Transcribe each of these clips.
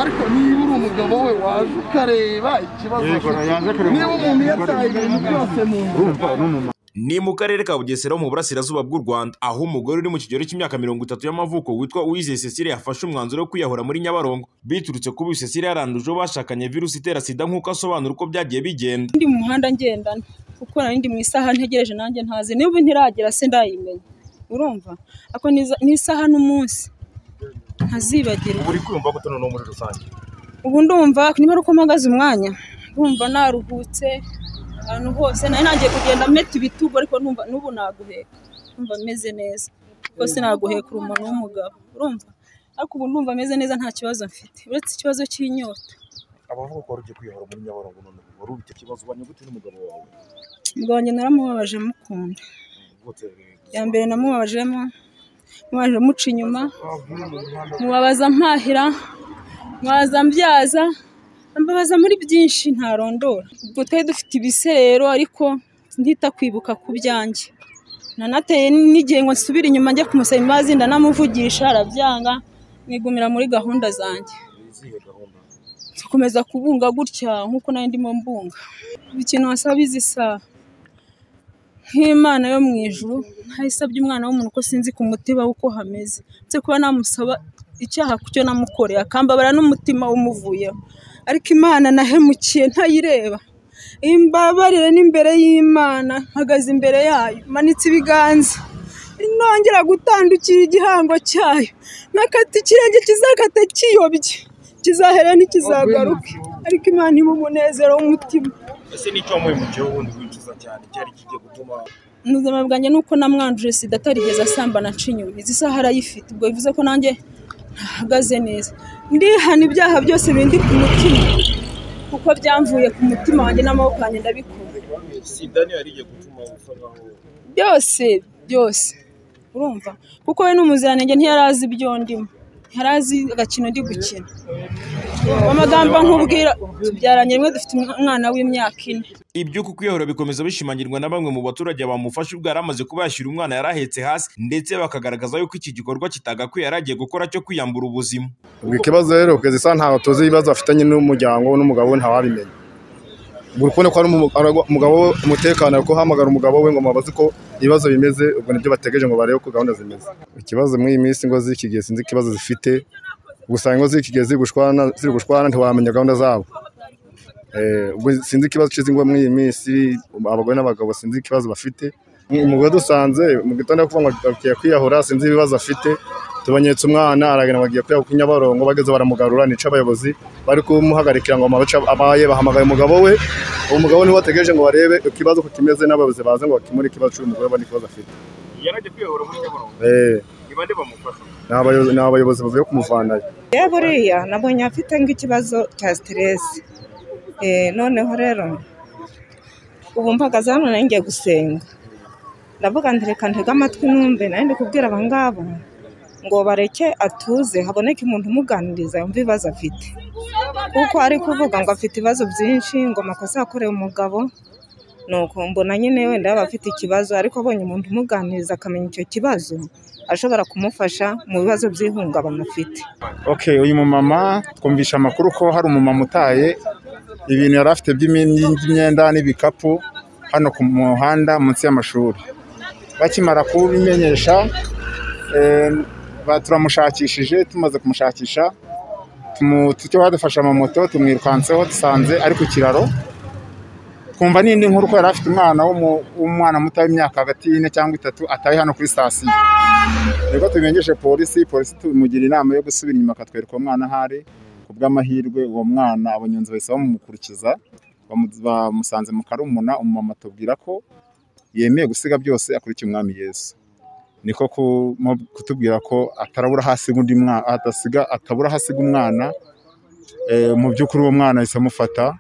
ariko niba uri umugabo we waje ukareba ikibazo Yego, afite. yaje kureba niba umugabo. umuntu yataye ibintu byose mu nzu urumva n'umumama ni mu karere ka bugesera ho mu burasirazuba bw'u rwanda aho umugore uri mu kigero cy'imyaka mirongo itatu y'amavuko witwa uwizeye cecile yafashe umwanzuro wo kwiyahura muri nyabarongo biturutse kuba uyu cecile yaranduje uwo bashakanye virusi itera sida nk'uko asobanura uko byagiye bigenda ndi mu muhanda ngendana kuko nari ndi mu isaha ntegereje nanjye ntazi niba ntiragera se ndayimenya urumva ako ni- ni isaha n'umunsi ntazibagirwa uri kwiyumva gutano no muri rusange ubu ndumva niba ari uko mpagaze umwanya ndumva naruhutse ahantu hose nari nagiye kugenda meta ibitugu ariko numva n'ubu naguheka numva meze neza rwose naguheka uri umuntu w'umugabo urumva ariko ubu ndumva meze neza nta kibazo mfite uretse ikibazo cy'inyota abavuga ko wari ugiye kwiyahura muri nyabarongo none wari ufite ikibazo ubanye gute n'umugabo wawe umugabo wanjye naramubabaje mukunda ya mbere namubabajemo mubaje muca inyuma mubabaza mpahira mubabaza mbyaza mbabaza muri byinshi ntarondora ubwo twari dufite ibiserero ariko ntita kwibuka ku byanjye nanateye n'igihe ngo nsubire inyuma njya kumusaba imbabazi ndanamuvugisha arabyanga nigumira muri gahunda zanjye dukomeza kubunga gutya nk'uko nari ndimo mbunga ikintu wasaba izi saha nk'imana yo mu ijuru ntasabye umwana w'umuntu uko sinzi ku mutima w'uko hameze ndetse kuba namusaba icyaha ku cyo namukoreye akambabara n'umutima umuvuyeho ariko imana nahemukiye ntayireba imbabarire n'imbere y'imana mpagaze imbere yayo manitse ibiganza nongera gutandukira igihango cyayo nakata ikirenge kizakata kiyobye kizahera ntikizagaruke ariko imana iba umunezero w'umutima ese n'icyo wamuhemukiyeho ubundi winjiza cyane cyari kigiye gutuma mu buzima bwanjye ni uko namwanduje sida atarigeze asambana aca inyuma izi saha arayifite ubwo bivuze ko nanjye ntahagaze neza ndihana ibyaha byose bindi ku mutima kuko byamvuye ku mutima wanjye n'amaboko yanjye ndabikora sida niyo yari igiye gutuma usa nkaho byose byose urumva kuko we n'umuziranenge ntiyari azi ibyo ndimo ntiyari azi agakino ndi gukina amagambo nkubwira tubyaranye rimwe dufite umwana w'imyaka ine iby'uku kwiyahura bikomeza bishimangirwa na bamwe mu baturage bamufasha ubwo yari amaze kuba yashyira umwana yari ahetse hasi ndetse bakagaragaza yuko iki gikorwa kitagakwiye yari agiye gukora cyo kwiyambura ubuzima ubwo ikibazo rero kugeza isaha ntabwo tuzi ibibazo bafitanye n'umuryango we n'umugabo we ntawabimenya ubwo uri kubona ko ari umu- ara- umugabo we umutekano ari kuhamagara umugabo we ngo mubaze uko ibibazo bimeze ubwo nibyo bategereje ngo barebe uko gahunda zimeze ikibazo muri iyi minsi ingo z'iki gihe sinzi ikibazo zifite gusa ingo z'iki gihe ziri gushwana ziri gushwana ntiwamenya gahunda zabo Eh, ubwo sinzi ikibazo cy'izi ngo muri iyi minsi abagore n'abagabo sinzi ikibazo bafite umugore dusanze mu gitondo yo kuvuga ngo agiye kwiyahura sinzi ibibazo afite tubanyetse umwana aragenda ngo agiye kwiyahura ku nyabarongo bageze baramugarura nica abayobozi bari kumuhagarikira ngo amabace abaye bahamagaye umugabo we uwo mugabo niwe bategereje ngo barebe ikibazo uko kimeze n'abayobozi baze ngo bakemure ikibazo cy'uyu mugore bane ikibazo afite yaragiye kwiyahura muri nyabarongo Eh, ni bande bamufasha ni abayobozi- ni abayobozi bavuye kumuvanayo ya buriya nabonye afite nk'ikibazo cya siteresi noneho rero ubu mpagaze hano nanjye ngiye gusenga ndavuga ngo reka ntege amatwi numve nanjye ndi kubwira aba ngabo ngo bareke atuze haboneke umuntu umuganiriza yumve ibibazo afite kuko ari kuvuga ngo afite ibibazo byinshi ngo amakosa yakorewe umugabo ni uko mbona nyine wenda yaba afite ikibazo ariko abonye umuntu umuganiriza akamenya icyo kibazo ashobora kumufasha mu bibazo by'ihungabana afite okay uyu mumama twumvisha amakuru ko hari umumama utaye ibintu yari afite by'imi- by'imyenda n'ibikapu hano ku muhanda munsi y'amashuri bakimara kubimenyesha eh, ba- turamushakishije tumaze kumushakisha tumu- tujya badufasha amamoto tumwirukanseho dusanze ari ku kiraro twumva n'indi nkuru ko yari afite umwana w'umu- w'umwana muto w'imyaka hagati y'ine cyangwa itatu ataye hano kuri sitasiyo nibwo tubimenyeshe polisi polisi tumugira inama yo gusubira inyuma akatwereka uwo mwana ahari ku bw'amahirwe uwo mwana abanyonzi bahise bamumukurikiza bamu- bamusanze mu karumuna umumama tubwira ko yemeye gusiga byose akurikiye umwami yesu niko ku- mo- kutubwira ko atarabura hasi undi mwana atasiga atabura hasiga umwana Eh, mu by'ukuri uwo mwana ahise amufata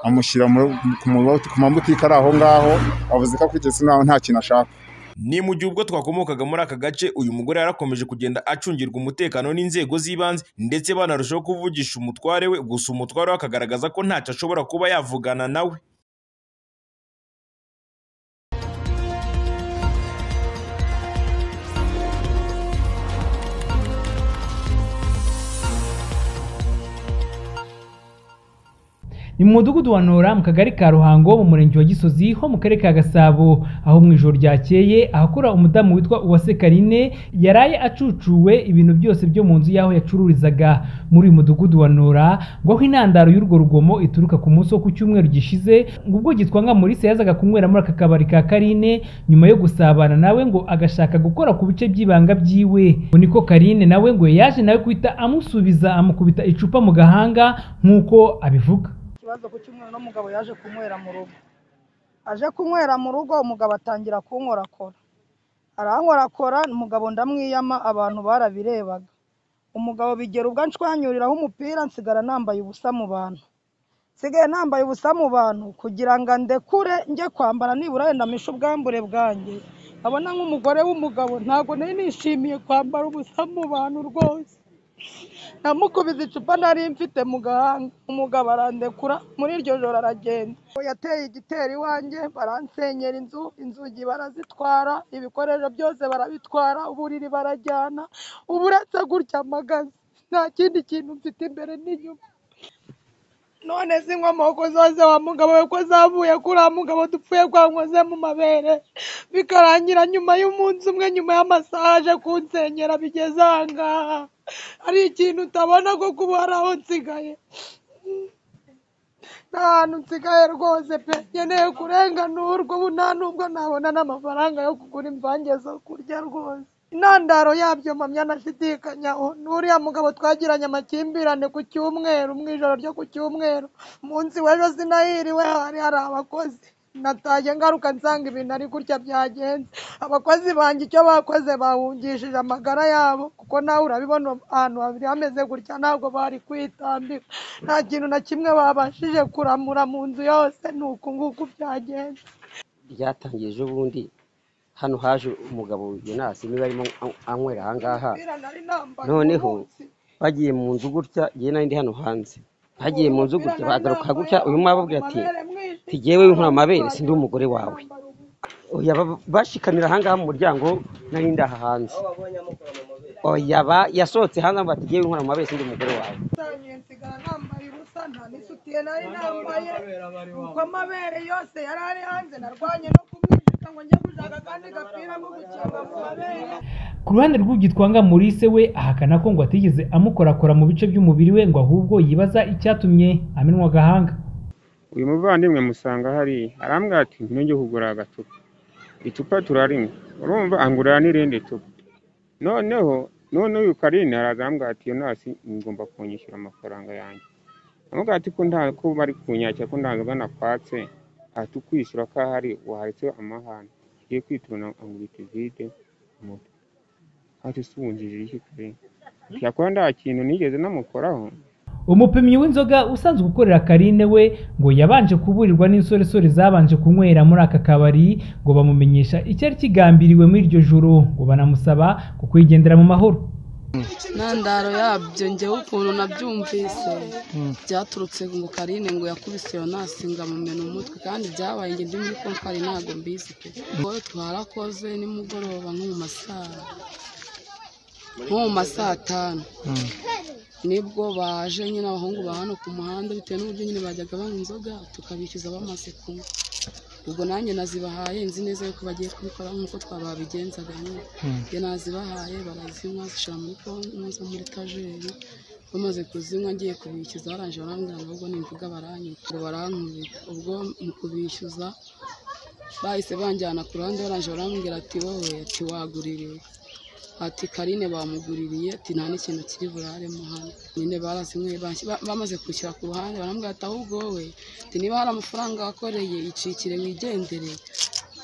amushyira muri- ku mu- ku mabutike ari aho ngaho avuze ko akurikije naho nta kintu ashaka ni mu gihe ubwo twakomokaga muri aka gace uyu mugore yarakomeje kugenda acungirwa umutekano n'inzego z'ibanze ndetse banarushaho kuvugisha umutware we gusa umutware we akagaragaza ko ntacyo ashobora kuba yavugana nawe ni mu mudugudu wa nora mu kagari ka ruhango mu murenge wa gisozi ho mu karere ka gasabo aho mu ijoro ryakeye ahakora umudamu witwa uwase karine yaraye acucuwe ibintu byose byo mu nzu y'aho yacururizaga muri uyu mudugudu wa nora ngo aho intandaro y'urwo rugomo ituruka ku munsi wo ku cyumweru gishize ngo ubwo gitwa nka mulisa yazaga kunywera muri aka kabari ka karine nyuma yo gusabana nawe ngo agashaka gukora ku bice by'ibanga byiwe ngo niko karine nawe ngo yaje nawe guhita amusubiza amukubita icupa mu gahanga nk'uko abivuga ikibazo ku cyumweru n'umugabo yaje kunywera mu rugo aje kunywera mu rugo umugabo atangira kunkorakora arankorakora umugabo ndamwiyama abantu barabirebaga umugabo bigera ubwo anshwanyuriraho umupira nsigara nambaye ubusa mu bantu nsigaye nambaye ubusa mu bantu kugira ngo andekure njye kwambara nibura wenda mishe ubwambure bwanjye abona nk'umugore w'umugabo ntabwo nari nishimiye kwambara ubusa mu bantu rwose namukubiza icupa nari mfite mu gahanga umugabo arandekura muri iryo joro aragenda yateye igitero iwanjye baransenyera inzu inzugi barazitwara ibikoresho byose barabitwara uburiri barajyana ubu uretse gutya amagazi nta kindi kintu mfite imbere n'inyuma none si inkomoko zose wa mugabo we ko zavuye kuri wa mugabo dupfuye twankoze mu mabere bikarangira nyuma y'umunsi umwe nyuma y'amasaha aje kunsengera bigeze aha ngaha hari ikintu utabona ko kuba hari aho nsigaye nta hantu nsigaye rwose pe nkeneye kurenganurwa ubu nta nubwo nabona n'amafaranga yo kugura imvange zo kurya rwose intandaro yabyo mpamya nashidikanya n'uriya mugabo twagiranye amakimbirane ku cyumweru mu ijoro ryo ku cyumweru umunsi w'ejo sinahiriwe hari hari abakozi nataye ngaruka nsanga ibintu ari gutya byagenze abakozi banjye icyo bakoze bahungishije amagara yabo kuko nawe urabibona ahantu habiri hameze gutya ntabwo bari kwitambika nta kintu na kimwe babashije kuramura mu nzu yose ni uku nguku byagenze byatangiye ejo bundi hano haje umugabo yonasi niba arimo anywera ahangaha noneho bagiye mu nzu gutya ngewe nari ndi hano hanze bagiye mu nzu gutya bagaruka gutya uyu umwe ababwira ati tigewe nkora amabere sindi umugore wawe oya bashikamira ahangaha mu muryango nari ndi aha hanze oya yasohotse hanze amubwira ati ngewe nkora amabere sindi umugore wawe nsigara nambaye ubusa nta n'isutiye nari nambaye kuko amabere yose yari ari hanze narwanye no kumwizika ngo njye gushaka akandi gapira ko gukinga mu mabere ku ruhande rw'ugitwanga murise we ahakana ko ngo atigeze amukorakora mu bice by'umubiri we ngo ahubwo yibaza icyatumye amenwa agahanga uyu muvandimwe musanga hariya arambwira ati ntujye kugura agacupa icupa turarinywa urumva angurira n'irindi cupa noneho none uyu karine aragambwira ati yonasi ngomba kunyishyura amafaranga yanjye amubwira ati ko nta ko bari kunyakira ko ntabwo banakwatse ati ukwishyura ko ahari waharetse amahane tugiye kwiturana angurita ivide umuti ati si ubunjijiri iki karine yakora nta kintu nigeze namukoraho umupimyi w'inzoga usanzwe ukorera karine we ngo yabanje kuburirwa n'insoresore zabanje kunywera muri aka kabari ngo bamumenyesha icyari kigambiriwe muri iryo joro ngo banamusaba kukwigendera mu mahoro intandaro yabyo ngewe ukuntu nabyumvise byaturutse mu karine ngo yakubise yonasi ngo amumena umutwe kandi byabaye ingendo muri kompani ntabwo mbizi pe twarakoze nimugoroba nko mu masaha nko mu masaha atanu nibwo baje nyine abahungu ba hano ku muhanda bitewe n'uburyo nyine bajyaga banywa inzoga tukabishyuza bamaze kunywa ubwo nanjye nazibahaye nzi neza yuko bagiye kubikora nk'uko twababigenzaga nyine njye nazibahaye barazinywa zishyira muri konza muri tajeri bamaze kuzinywa ngiye kubishyuza barangije barambwira ahubwo nimvuga baranyita ngo barankubita ubwo mu kubishyuza bahise banjyana ku ruhande barangije barambwira ati wowe ati waguririwe ati karine bamuguririye ati nta n'ikintu kiri buraremo hano nyine barazinyweye bamaze kwishyura ku ruhande barambwira ati ahubwo wowe ati niba hari amafaranga wakoreye icikire wigendere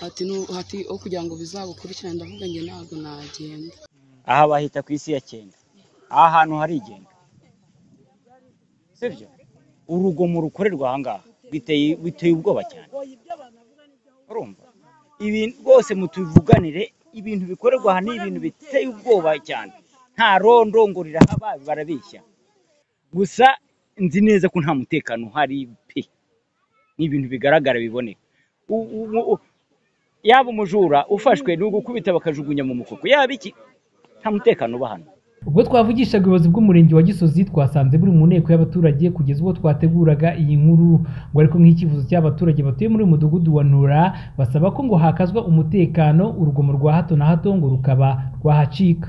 ati ati aho kugira ngo bizagukurikirane ndavuga ngo ntabwo nagenda aha bahita ku isi ya cyenda aha hantu harigenda sibyo urugomo rukorerwa aha ngaha biteye ubwoba cyane urumva ibi rwose mutuvuganire ibintu bikorerwa aha ni ibintu biteye ubwoba cyane nta rondo rirahaba barabeshya gusa nzi neza ko nta mutekano uhari pe ni ibintu bigaragara biboneka yaba umujura ufashwe ni ugukubita bakajugunya mu mufuka yaba iki nta mutekano uba hano ubwo twavugishaga ubuyobozi bw'umurenge wa gisozi twasanze buri mu nteko y'abaturage kugeza ubwo twateguraga iyi nkuru ngo ariko nk'ikivuzo cy'abaturage batuye muri uyu mudugudu wa nura basaba ko ngo hakazwa umutekano urugomo rwa hato na hato ngo rukaba rwahacika